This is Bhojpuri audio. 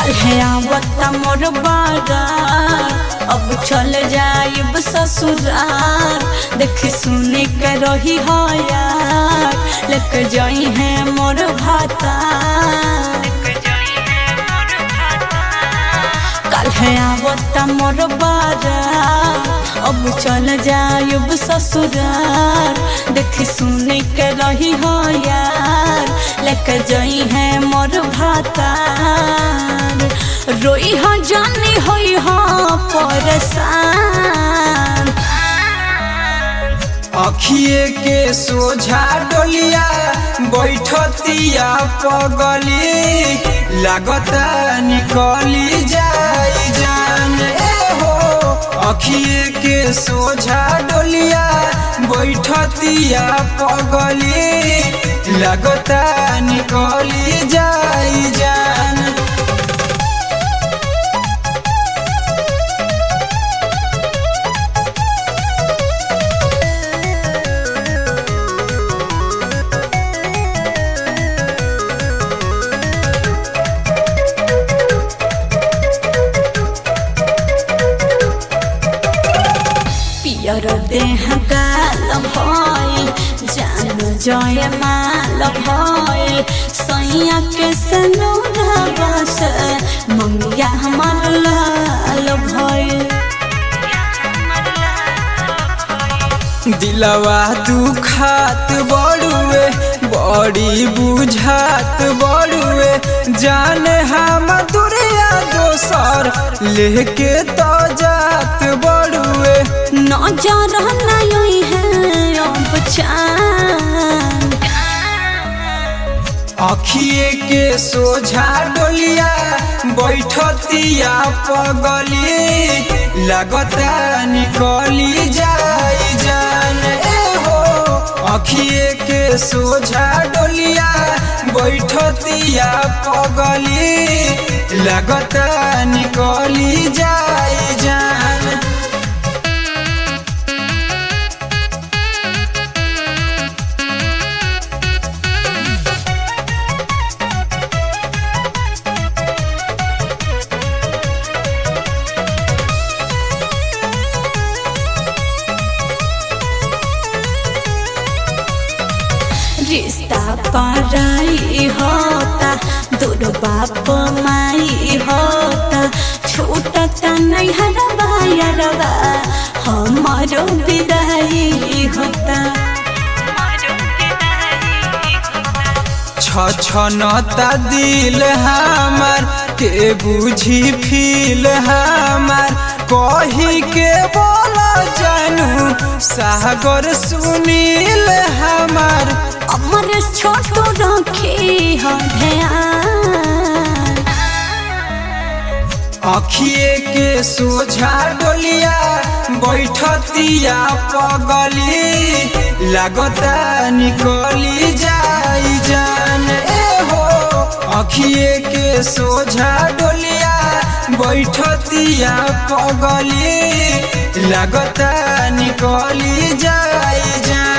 कल है आवता मोर बारात अब चल जाइब ससुराल देख सुने के रही हो यार लेके जाई है मोर भाता कल है आवता मोर बारात अब चल जाइब ससुराल देख सुने के रही हो यार लेके जाई है मोर भातार रोई हो जानी होई हो परेशान अखिए के सोझा डोलिया बैठतिया पगली लागता निकली जाई जान ए हो अखिए के सोझा डोलिया बैठतिया पगली लागता निकली जाई जान पियर देह गाल भइल जान जय माल भइल सैया के सनोरवा से मंगिया हमर लाल भइल दिलवा दुखात बड़ुए बड़ी बुझात बड़ुए जाने हम दुरिया दोसर लेके तो जात बड़ुए नजर नहीं है अब चान अखिए के सोझा डोलिया बैठतिया पगली लगता निकली जाई जान ए हो अखिए के सोझा डोलिया बैठतिया पगली लगता निकली जाई जान रिश्ता पराई होता दूर बाप माई होता छूटता नहीं हरबा यारबा हमारो विदाई होता छछनता दिल हमार के बुझी फील हमार कही के बोल जानू सागर सुनील हमार अमर छोटू रखी हो ध्यान अखिए के सोझा डोलिया बैठतिया पगली लागता निकली जाई जान ए हो अखिए के सोझा डोलिया बैठतिया पगली लागता निकली जाई जान